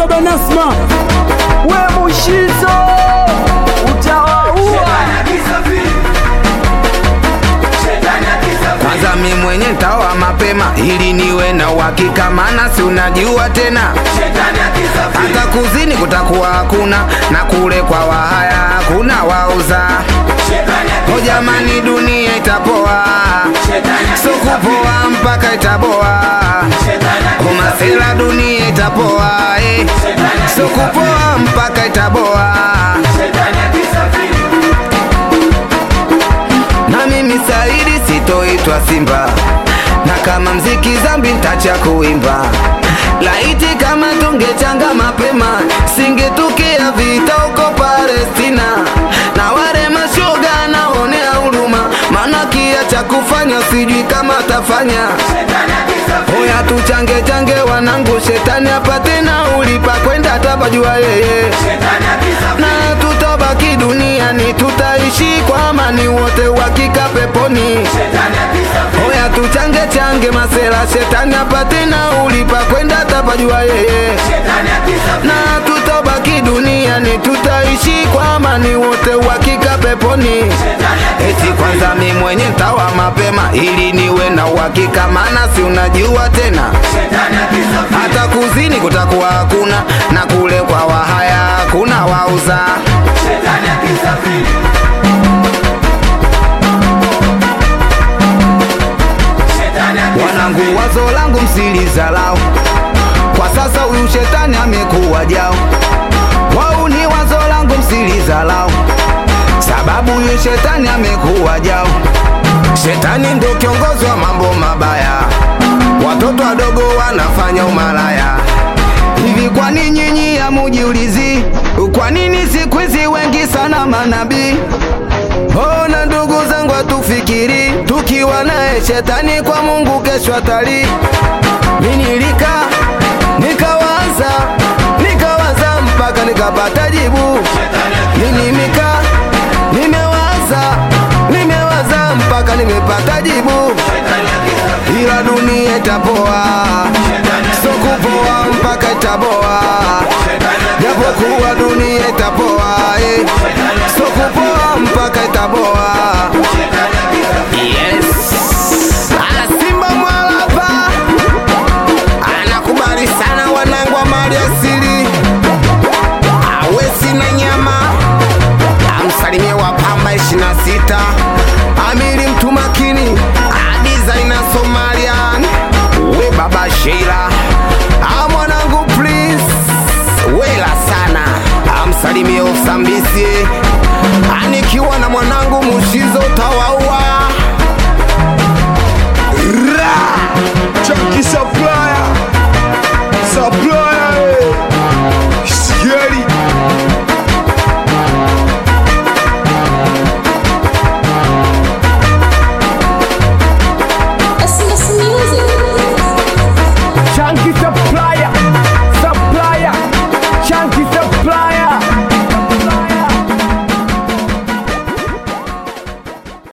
baba Nasma, we Mushizo utawaua. Kwanza mi mwenye ntaoa mapema ili niwe na uhakika, maana si unajua tena, hata kuzini kutakuwa hakuna na kule kwa wahaya hakuna wauza. O jamani, dunia itapoa, so kupoa mpaka itaboa. Umasela dunia itapoa, eh. so kupoa mpaka itaboa. na mimi Saidi sitoitwa Simba, na kama mziki zambi ntacha kuimba. Laiti kama tungechanga mapema, singetukia vita huko Palestina, na wale mashoga naonea huruma, maana kia cha kufanya sijui kama tafanya. Oya tuchange change wanangu, shetani apate na ulipa kwenda tabajua yeye na tutabaki duniani, tutaishi kwa amani, wote wakika peponi. Oya tuchange change masela, shetani apate na ulipa kwenda tapajua yeye, na tutabaki duniani, tutaishi kwa amani, wote wakika peponi. Eti kwanza mi mwenye ntawa mapema ili niwe na uhakika, maana si unajua tena, hata kuzini kutakuwa hakuna na kule kwa wahaya hakuna wauza. Wanangu, wazo langu msilizalau, kwa sasa huyu shetani amekuwa jao. Wau ni wazo langu msilizalau, sababu huyu shetani amekuwa jao. Shetani ndo kiongozi wa mambo mabaya, watoto wadogo wanafanya umalaya. Hivi kwa nini nyinyi hamujiulizi, kwa nini siku hizi wengi sana manabii Ona ndugu zangu, hatufikiri tukiwa naye shetani kwa Mungu kesho atali. Mimi nilika nikawaza nikawaza mpaka nikapata jibu. Mimi nika nimewaza nimewaza mpaka nimepata jibu, ila dunia itapoa, so kupoa mpaka itaboa, japokuwa dunia itapoa eh. so kupoa mpaka itaboa. Yes. Ala Simba Mwalapa anakubali sana wanangu wa mali asili, awesi na nyama, amsalimie wa pamba 26 amiri mtu makini, adizaina Somalian, we baba Sheila, a mwanangu please, wela sana, amsalimie Usambisi, anikiwa na mwanangu Mushizo tawa